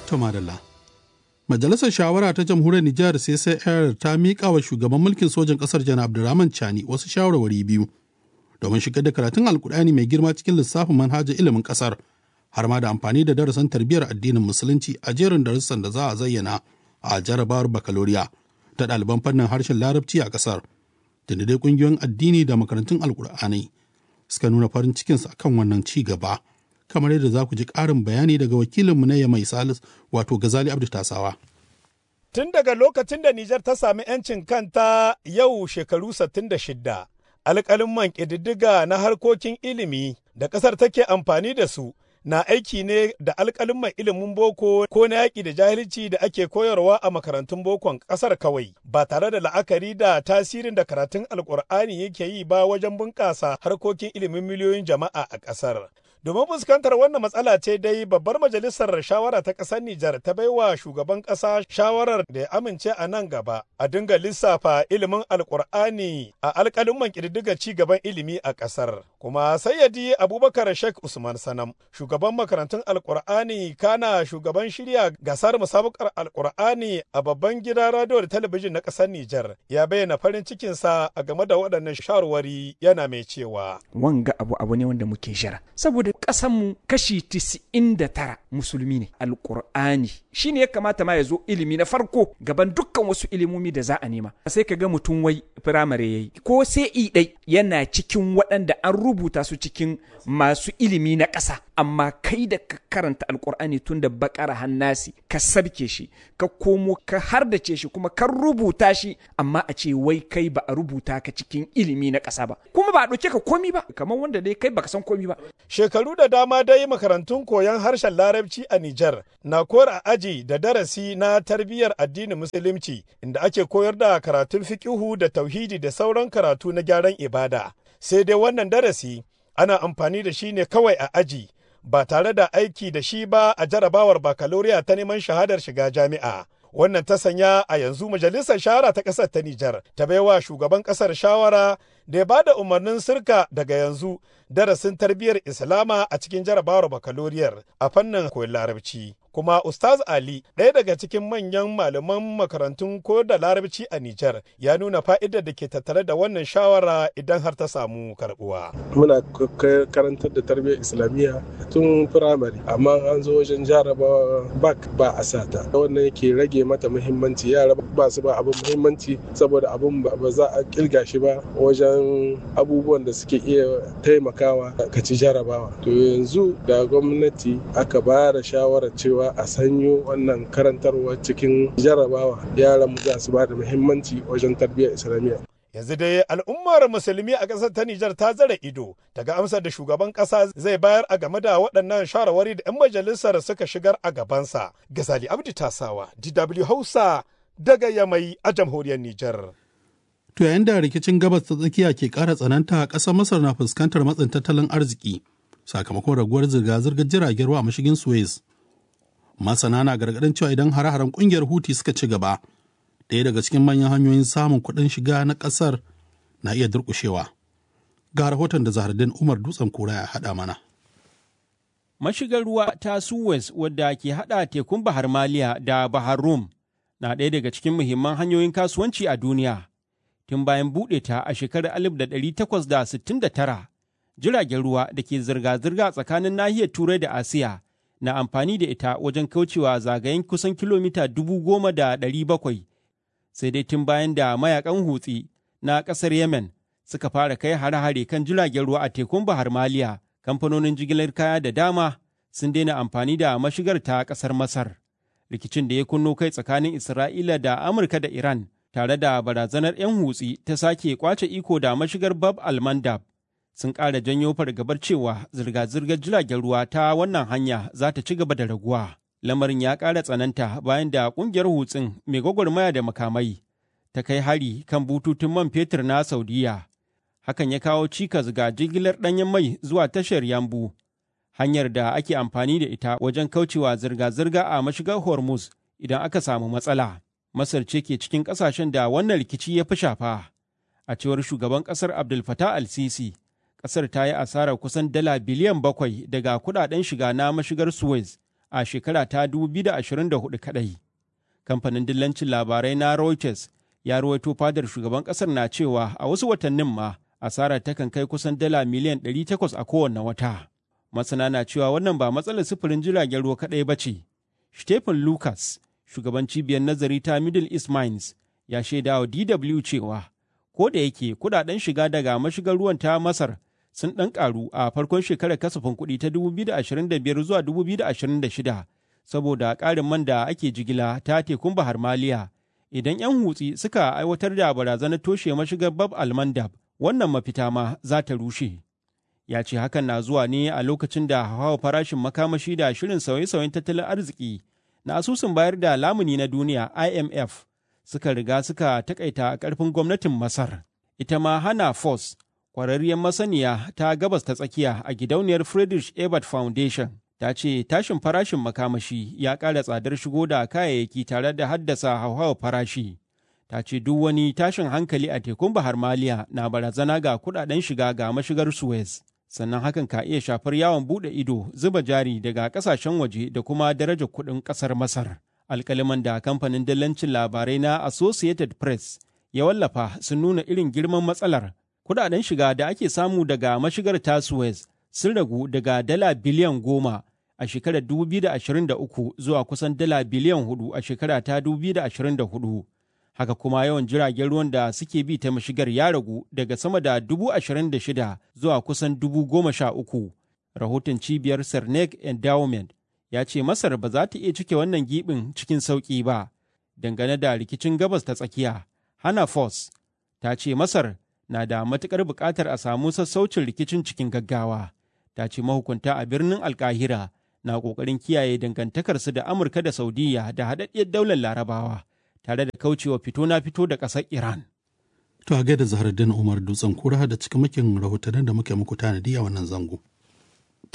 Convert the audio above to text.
ta madalla. Majalisar Shawara ta Jamhuriyar Nijar CCR ta miƙa wa shugaban mulkin sojan ƙasar Janar Abdulrahman Chani wasu shawarwari biyu domin shigar da karatun Alkur'ani mai girma cikin lissafin manhajar ilimin ƙasar har ma da amfani da darasin tarbiyyar addinin Musulunci a jerin darussan da za a zayyana a jarabawar bakaloriya ta ɗaliban fannin harshen Larabci a ƙasar. Da dai ƙungiyoyin addini da makarantun Alkur'ani suka nuna farin cikinsu akan wannan ci gaba. kamar yadda za ku ji ƙarin bayani daga wakilinmu na Yamai Salis wato Gazali Abdu Tasawa. Tun daga lokacin da Nijar ta sami 'yancin kanta yau shekaru 66, alƙalin man ƙididdiga na harkokin ilimi da ƙasar take amfani da su na aiki ne da alƙalin mai ilimin boko ko na yaƙi da jahilci da ake koyarwa a makarantun bokon ƙasar kawai ba tare da la'akari da tasirin da karatun alƙur'ani yake yi ba wajen bunƙasa harkokin ilimin miliyoyin jama'a a ƙasar. Domin fuskantar wannan matsala ce dai babbar majalisar shawara ta ƙasar Nijar ta baiwa shugaban ƙasa shawarar da ya amince a nan gaba a dinga lissafa ilimin alƙur'ani a alƙalin man ƙididdiga ci gaban ilimi a ƙasar. Kuma sayyadi Abubakar Sheikh Usman Sanam, shugaban makarantun alƙur'ani kana shugaban shirya gasar musabakar alƙur'ani a babban gidan radio da talabijin na ƙasar Nijar, ya bayyana farin cikinsa a game da waɗannan shawarwari yana mai cewa. Wanga abu abu ne wanda muke jira. Saboda ƙasanmu kashi tisa'in da tara musulmi ne alƙur'ani shi ne ya kamata ma ya zo ilimi na farko gaban dukkan wasu ilimomi da za a nema sai ka ga mutum wai firamare ya yi ko sai i ɗai yana cikin waɗanda an rubuta su cikin masu ilimi na ƙasa amma kai da ka karanta alƙur'ani tun da bakara hannasi ka sabke shi ka komo ka hardace shi kuma ka rubuta shi amma a ce wai kai ba a rubuta ka cikin ilimi na ƙasa ba kuma ba a ɗauke ka komi ba kamar wanda dai kai baka san komi ba Shekaru da dama dai makarantun koyon harshen Larabci a Nijar na kora aji da darasi na tarbiyyar addinin Musulunci inda ake koyar da karatun fikihu da tauhidi da sauran karatu na gyaran ibada. Sai dai wannan darasi ana amfani da shi ne kawai a aji ba tare da aiki da shi ba a jarabawar bakaloriya ta neman shahadar shiga jami'a. Wannan ta sanya a yanzu majalisar shawara ta ƙasar ta Nijar ta baiwa shugaban ƙasar shawara da ya ba da umarnin sirka daga yanzu darasin tarbiyyar Islama a cikin jarabawar bakaloriyar a fannin koyon larabci. Kuma Ustaz Ali, ɗaya daga cikin manyan malaman makarantun ko da larabci a Nijar, ya nuna fa'idar da ke tattare da wannan shawara idan har ta samu karɓuwa. Muna karantar da tarbiyyar Islamiyya tun firamare, amma an zo wajen jarabawa bak ba a sata. Wannan yake rage mata muhimmanci, yara ba su ba abin muhimmanci saboda abin ba za a kirga shi ba wajen abubuwan da suke iya taimakawa ka ci jarabawa. To yanzu da gwamnati aka ba da shawarar cewa a sanyo wannan karantarwa cikin jarabawa yaran mu za su ba da muhimmanci wajen tarbiyyar islamiyya yanzu dai al'ummar musulmi a ƙasar ta Nijar ta zara ido daga amsar da shugaban ƙasa zai bayar a game da waɗannan shawarwari da 'yan majalisar suka shigar a gabansa. Gazali Abdi Tasawa, DW Hausa daga Yamai a jamhuriyar Nijar. To yayin da rikicin gabas ta tsakiya ke ƙara tsananta a ƙasar Masar na fuskantar matsin tattalin arziki sakamakon raguwar zirga-zirgar jiragen ruwa a mashigin Suez. masana na gargaɗin cewa idan hare-haren ƙungiyar huti suka ci gaba ɗaya daga cikin manyan hanyoyin samun kuɗin shiga na ƙasar na iya durƙushewa ga rahoton da zahardin umar dutsen kura ya haɗa mana mashigar ruwa ta suez wadda ke haɗa tekun bahar maliya da bahar rum na ɗaya daga cikin muhimman hanyoyin kasuwanci a duniya tun bayan buɗe ta a shekarar 1869 jiragen ruwa da ke zirga-zirga tsakanin nahiyar turai da asiya na amfani da ita wajen kaucewa zagayen kusan kilomita dubu goma da ɗari bakwai sai dai tun bayan da mayakan hutsi na ƙasar yemen suka fara kai hare-hare kan jiragen ruwa a tekun bahar maliya kamfanonin jigilar kaya da dama sun daina amfani da mashigar ta ƙasar masar rikicin da ya kunno kai tsakanin isra'ila da amurka da iran tare da barazanar 'yan hutsi ta sake kwace iko da mashigar bab al-mandab sun ƙara janyo fargabar cewa zirga-zirgar jiragen ruwa ta wannan hanya za ta ci gaba da raguwa. Lamarin ya ƙara tsananta bayan da ƙungiyar hutsin mai gwagwarmaya da makamai ta kai hari kan bututun man fetur na Saudiya. Hakan ya kawo cikas ga jigilar ɗanyen mai zuwa tashar Yambu, hanyar da ake amfani da ita wajen kaucewa zirga-zirga a mashigar Hormuz idan aka samu matsala. Masar ce ke cikin ƙasashen da wannan rikici ya fi shafa. A cewar shugaban ƙasar Abdul Fattah al-Sisi, ƙasar ta yi asarar kusan dala biliyan bakwai daga kudaden shiga na mashigar Suez a shekara ta 2024 kadai. Kamfanin dillancin labarai na Reuters ya ruwaito fadar shugaban ƙasar na cewa a wasu watannin ma asarar takan kai kusan dala miliyan 800 a kowane wata. Masana na cewa wannan ba matsalar sufurin jiragen ruwa kaɗai ba ce. Stephen Lucas, shugaban cibiyar nazari ta Middle East Mines, ya shaida wa DW cewa ko da yake kudaden shiga daga mashigar ruwan ta Masar sun ɗan ƙaru a farkon shekarar kasafin kuɗi ta 2025 zuwa 2026 saboda ƙarin man da ake jigila ta tekun Bahar Maliya. Idan 'yan hutsi suka aiwatar da barazanar toshe mashigar Bab Almandab, wannan mafita ma za ta rushe. Ya ce hakan na zuwa ne a lokacin da hawa farashin makamashi da shirin sauye-sauyen tattalin arziki na asusun bayar da lamuni na duniya IMF suka riga suka takaita ƙarfin gwamnatin Masar. Ita ma Hana Foss, ƙwararriyar masaniya ta gabas ta tsakiya a gidauniyar Friedrich Ebert Foundation, ta ce tashin farashin makamashi ya ƙara tsadar shigo da kayayyaki tare da haddasa hauhawar farashi. Ta ce duk wani tashin hankali a tekun Bahar Maliya na barazana ga kuɗaɗen shiga ga mashigar Suez. Sannan hakan ka iya shafar yawon buɗe ido, zuba jari daga ƙasashen waje da kuma darajar kuɗin ƙasar Masar. alkaliman da kamfanin dillancin labarai na Associated Press ya wallafa sun nuna irin girman matsalar. Kudaden shiga da ake samu daga mashigar ta Suez sun ragu daga dala biliyan goma a shekarar 2023 zuwa kusan dala biliyan hudu a shekara ta 2024. Haka kuma yawan jiragen ruwan da suke bi ta mashigar ya ragu daga sama da dubu ashirin da shida zuwa kusan dubu goma sha uku. Rahoton cibiyar Cernek Endowment ya ce Masar ba za ta iya cike wannan gibin cikin sauƙi ba. Dangane da rikicin gabas ta tsakiya, Hana Foss ta ce Masar na da matuƙar buƙatar a samu sassaucin rikicin cikin gaggawa. Ta ce mahukunta a birnin Alkahira na ƙoƙarin kiyaye dangantakarsu da Amurka da Saudiya da haɗaɗɗiyar daular Larabawa, tare da kaucewa fito na fito da ƙasar Iran. To a gaida Zaharaddin Umar Dutsen Kura da cikamakin rahotannin da muke muku tanadi a wannan zango.